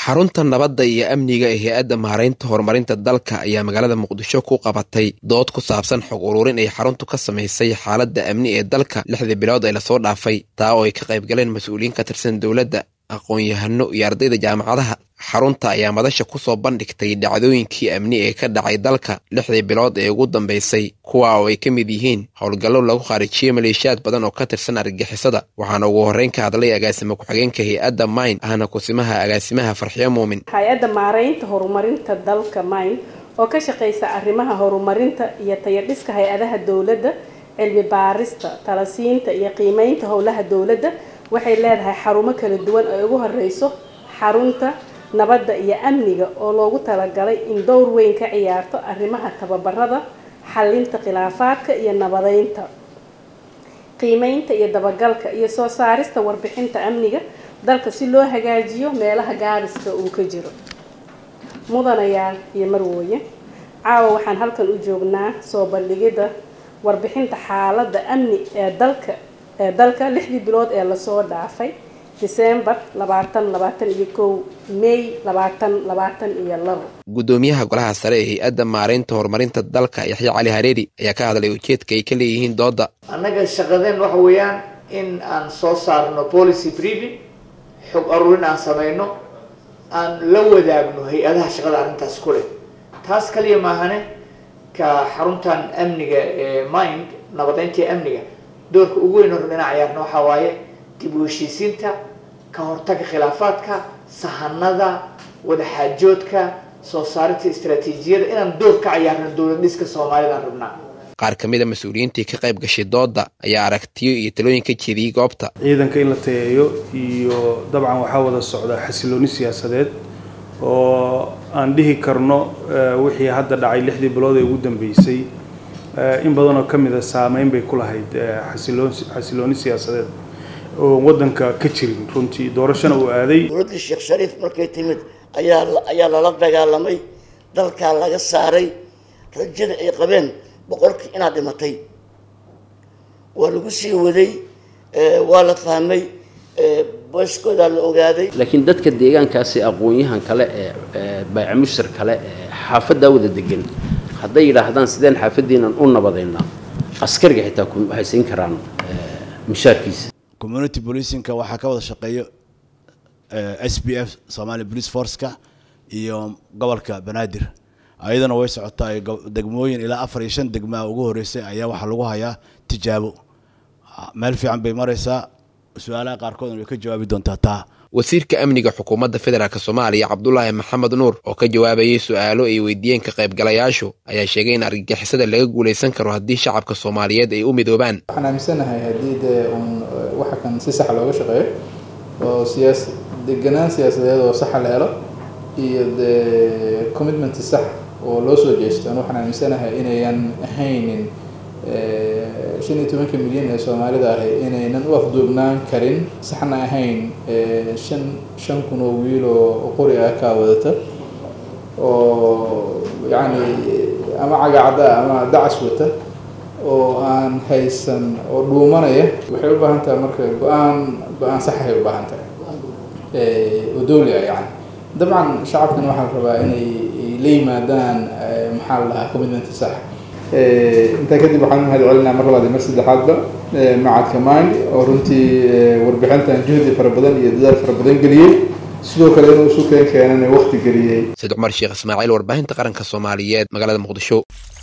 xarunta nabadda iyo amniga ee hay-adda maaraynta horumarinta dalka ayaa magaalada muqdisho ku qabatay dood ku saabsan xog ururin ay xaruntu ka samaysay xaaladda amni ee dalka lixdii bilood ee lasoo dhaafay taa oo ay ka qayb galeen mas-uuliyiin ka tirsan dowladda aqoon-yahano iyo ardayda jaamacadaha xarunta ayaa madasha kusoo bandhigtay dhacdooyinkii amni ee ka dhacay dalka lixdii bilood ee ugu dambeysay kuwa oo ay ka mid yihiin howlgallo lagu khaarijiyey maleeshiyaad badan oo ka tirsan argagixisada waxaana ugu horreyn ka hadlay agaasimo ku-xigeenka hay-adda mayn ahna kusimaha agaasimaha farxiyo muumin hay-adda maaraynta horumarinta dalka mayn oo ka shaqeysa arrimaha horumarinta iyo tayadhiska hay-adaha dowladda cilmi baarista talasiinta iyo qiimeynta howlaha dowladda waxay leedahay xarumo kala duwan oo ugu horeyso xarunta nabadda iyo amniga oo loogu talagalay in dowr weyn ka ciyaarto arrimaha tababarada xalinta khilaafaadka iyo nabadeynta qiimeynta iyo dabagalka iyo soo saarista warbixinta amniga dalka si loo hagaajiyo meelaha gaariska uu ka jiro mudanayaal iyo marwooye caawa waxaan halkan u joognaa soo bandhigidda warbixinta xaaladda amni ee dalka ee dalka lixdii bilood ee lasoo dhaafay disembar labaatan labaatan iyo kow may labaatan labaatan iyo labo guddoomiyaha golaha sare ee hay-adda maaraynta horumarinta dalka yaxya cali hareeri ayaa ka hadlay ujeedka ay ka leeyihiin doodda annaga shaqadeen waxa weeyaan in aan soo saarno policy briefing xog aruurin aan samayno aan la wadaagno hay-adaha shaqada arrintaas ku leh taas kaliya maahane ka xaruntan amniga ee mind nabadeynta amniga doorka ugu weyn oo dhinac ciyaarna waxaa waaye dib u heshiisiinta ka hortaga khilaafaadka sahanada wadaxaajoodka soo saarinta istaraatiijiyada inaan door ka ciyaarno dowlad dhiska soomaalidaan rabnaa qaar ka mid a mas-uuliyiintii ka qayb gashay doodda ayaa aragtiyo iyo talooyin ka jeediyey goobta ciidanka in la tayeeyo iyo dabcan waxaa wada socda xasilooni siyaasadeed oo aan dhihi karno wixii hadda dhacay lixdii bilood ee ugu dambeysay in badanoo ka mid a saameyn bay ku lahayd xasiloon xasilooni siyaasadeed oo waddanka ka jirin runtii doorashona uu aaday dowladdii sheekh shariif markay timid ayaa ayaa lala dagaalamay dalkaa laga saaray rajada ay qabeen boqolkii inaad dhimatay waa lagu sii waday waa la fahmay booskoodaa la ogaaday laakiin dadka deegaankaasi aqoon-yahan kale ee baycamushar kale ee xaafaddaa wada degan hadday yidhaahdaan sideen xaafaddiinan u nabadaynaa askariga xitaa waxay siin karaan mishaarkiisa community policingka waxaa ka wada shaqeeyo s b f somalia police forceka iyo gobolka banaadir ayadana way socotaa degmooyin ilaa afar iyo shan degmaa ugu horeysay ayaa waxaa lagu hayaa tijaabo meel fiican bay maraysaa su-aalaha qaarkoodna way ka jawaabi doontaa taa wasiirka amniga xukuumadda federaalk soomaaliya cabdulaahi maxamed nuur oo ka jawaabayay su-aalo ay weydiiyeen ka qaybgalayaashu ayaa sheegay in argagixisada laga guulaysan karo haddii shacabka soomaaliyeed ay u midoobaan waxaan aaminsanahay haddii dee uun waxa kan si sax looga shaqeeyo oo siyaas deganaan siyaasadeed oo saxa la helo iyo dee commitment sax oo loo soo jeesto an waxaan aaminsanahay inayan ahaynin shan iyo tobanka milyan ee soomaalida ahi inaynan u afduubnaan karin saxna ahayn shan shan kun oo wiil oo qori ah kaa wadata oo yacni ama cagacda ama dacas wata oo aan haysan oo dhuumanaya waxay u baahan tahay marka go-aan go-aan saxahay u baahan tahay oo dowli ah yani dabcan shacabkana waxaa la rabaa inay la yimaadaan maxaa la dhahaa commitment sax intaa kadib waxaan mahad celinaa mar labaad iyo mar saddexaadba macadka mind oo runtii warbixintan juhdi fara badan iyo dadaal fara badan geliyey sidoo kale inuu isu keen keenan waqti geliyey said cumar sheekh ismaaciil warbaahinta qaranka soomaaliyeed magaalada muqdisho